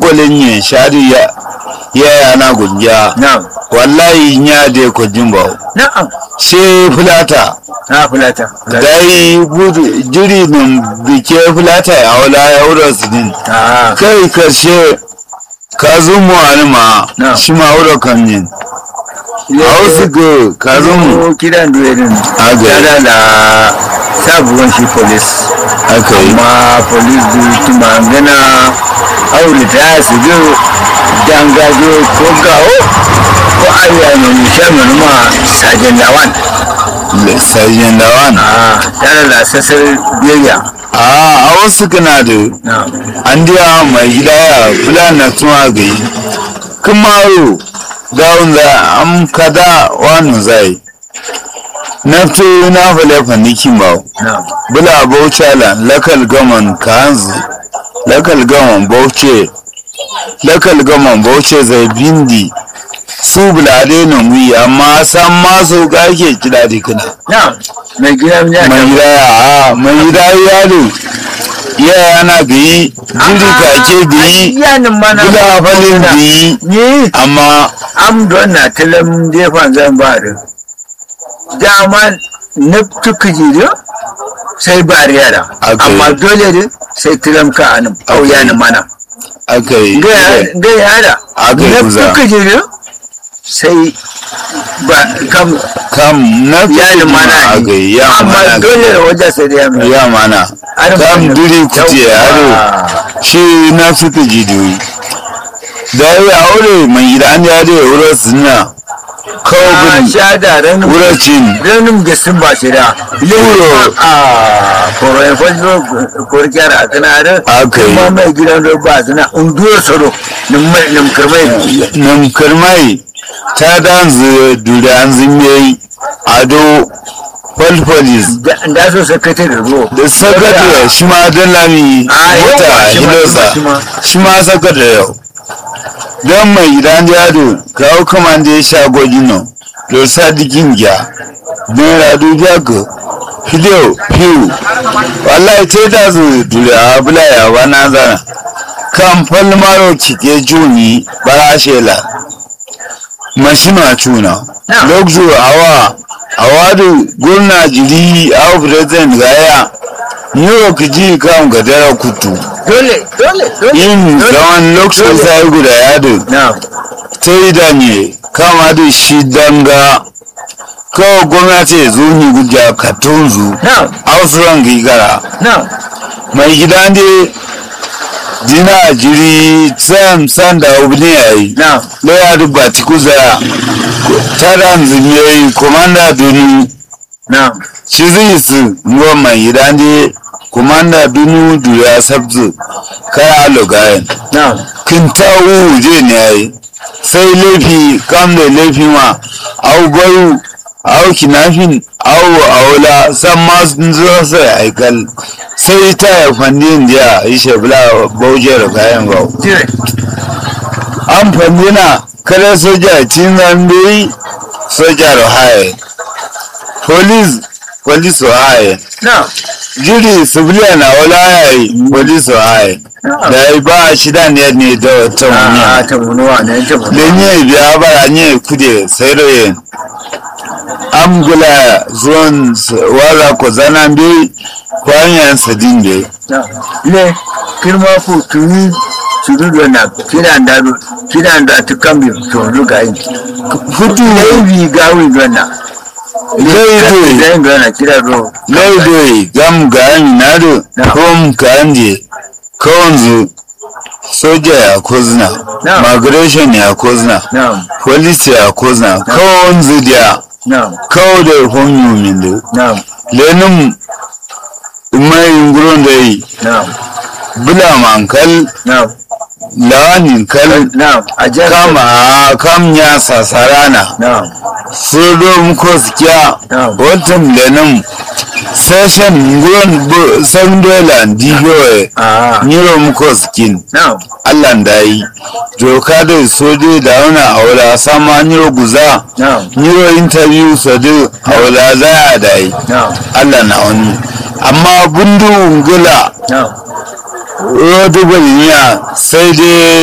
kwalin yin shari ya ya yana gungiya na'am wallahi ya de ko jimba na'am she fulata na fulata dai budu jiri nun bike fulata ya wala ya wura su din ah kai karshe ka zumu wani ma Na. shi ma wura kan yin a wasu ga ka zumu ko kidan duwerin Aga. tare da sabuwan shi police aka yi amma police du tuma gana aure ta su jo dangajo ko gawo ko ariya ne nishan ma sajen lawan sajin da wani a tare da sassar biyayya a a wasu kana da na an diya mai gida ya fulani na tuma ga yi kumaro gawun za am kada wani zai nafto na fale fanikin ba na bula bauchala lakal gaman kanzu lakal gaman bauce lakal gaman bauce zai bindi su bulade na wi amma san maso ga ke kida dikina na mai gida ya mai gida ya a mai gida yalo ya yana gayi jiri kake gayi yanin mana bula falin gayi ni amma am don na talam defan zan ba da dama na tuka jiro sai ba yara Okay. amma dole ne sai talam ka anan au Okay. yanin mana aka yi ga yara Okay, na kuza. tuka jiro sai ba kam kam na yanin mana aka yi ya amma mana dole ne wajen sai da yamma ya mana Har kam mana. duri kuce yaro Yawwa. shi na suka jidoyi da ya aure mai gida an ya da wurin suna kawo a bin sha da ranar wurin cin ranin gasin ba shi da Euro. a koroyin fajo korkiyar a kanarin Aka yi. kuma mai gidan da ba suna unduwar tsaro nimkarmai nan karmai ta danzu duri an zime ado falfalis da so sakatar da ruwa da sakatare shi ma don lami A, mota yawa, shi ma, hilosa shi ma, shi ma sakatare yau don mai gidan jado kawo kamar da ya sha gwajin nan da sadikin gya naira dubiya ga filiyo fiyu wallahi ce da su dure a bula ya wana zana kan falmaro cike juni bara shela mashina cuna Na. lokacin awa awadu gurna jiri a president gaya new york ji kan gadara kutu dole dole dole yin dole, zaman lokacin dole. sai guda yado na sai da ne kama da shi danga kawai gwamnati ya zo ni guja katunzu na ausuran gigara na mai gida ne dina jiri sam san da obini ya yi na laya da batikuza tara zimiyoyi komanda dunu na shi zai su ruwan mai gida ne komanda dunu duriya sabzu kaya logayen na kintawu je ne ya yi sai laifi kam da laifi ma au gwaru au kinafin au aula san ma sun zo sai aikal sai ta ya fandin jiya yi shabla baujar kayan gau dire an fandina kada soja cin zambe soja da haye police police wa haye na jiri sibiliya na wala haye police wa haye da ya ba shida ne ne da ta wani a ta munuwa ne ta munuwa lenye biya bara nye kude sayroye amgula zuwan s- wara ko zana bi kwanyan sadin be na le kirma ku tuni tuni da na kiran da kiran da ta kambi to ruga yi futu laifi gawi gana laido zai gana kira ro laido gam ga nado Na. kom kanje kawanzu soja ya kozna Na. migration ya kozna na police ya kozna kawanzu dia na kawo da honyu min do na lenin mai nguron da yi na bula mankal na lawanin kal na a jar kama kam ya sasarana na sodo muko sikiya Na. watan lenin session nguron bu san dola digoye a niro muko sikin na allah da yi doka da sojo da wani aula sama niro guza na niro interview sadu aula za a da yi na allah na wani amma bundu ngula na rodu baliya sai dai